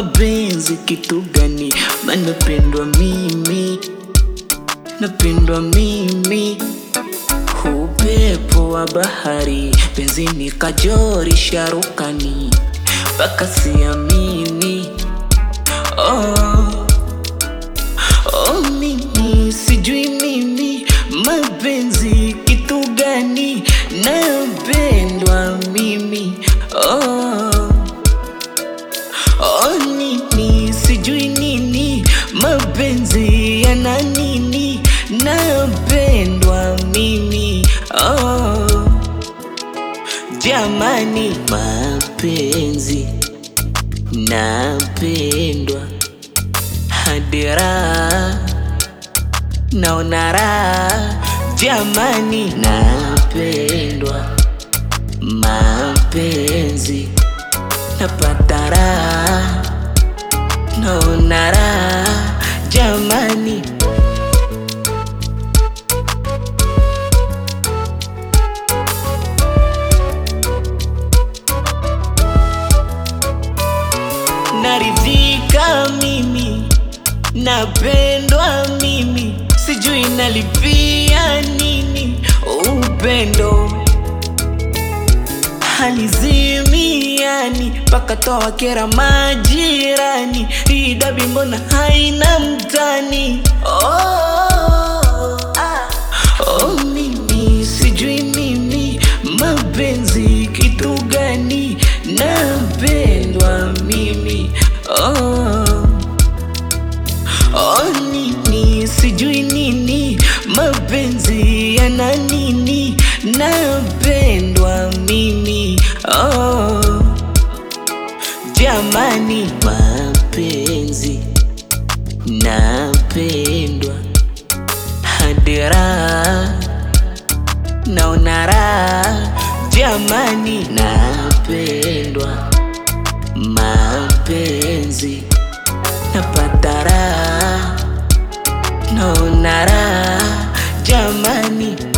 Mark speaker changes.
Speaker 1: mapenzi kitu gani? Manapendwa mimi, napendwa mimi, upepo wa bahari, penzi ni kajori sharukani, mpaka siamini. Oh, oh, mimi sijui mimi mapenzi kitu gani, napendwa mimi. Oh, oh, nini sijui nini mapenzi yana nini, napendwa mimi. Oh, jamani, mapenzi napendwa hadi raha naona raha jamani, napendwa mapenzi napata raha naona raha jamani. Naridhika mimi, napendwa mimi, sijui nalipia nini upendo halizimiani mpaka toa kera majirani, hii dabi mbona haina mtani? Oh, ah. oh, mimi sijui mimi mapenzi kitu gani, napendwa mimi oh. Oh, nini sijui nini mapenzi yana nini, napendwa mimi oh. Jamani, mapenzi napendwa hadi raha naona raha jamani, napendwa mapenzi napata raha naona raha jamani.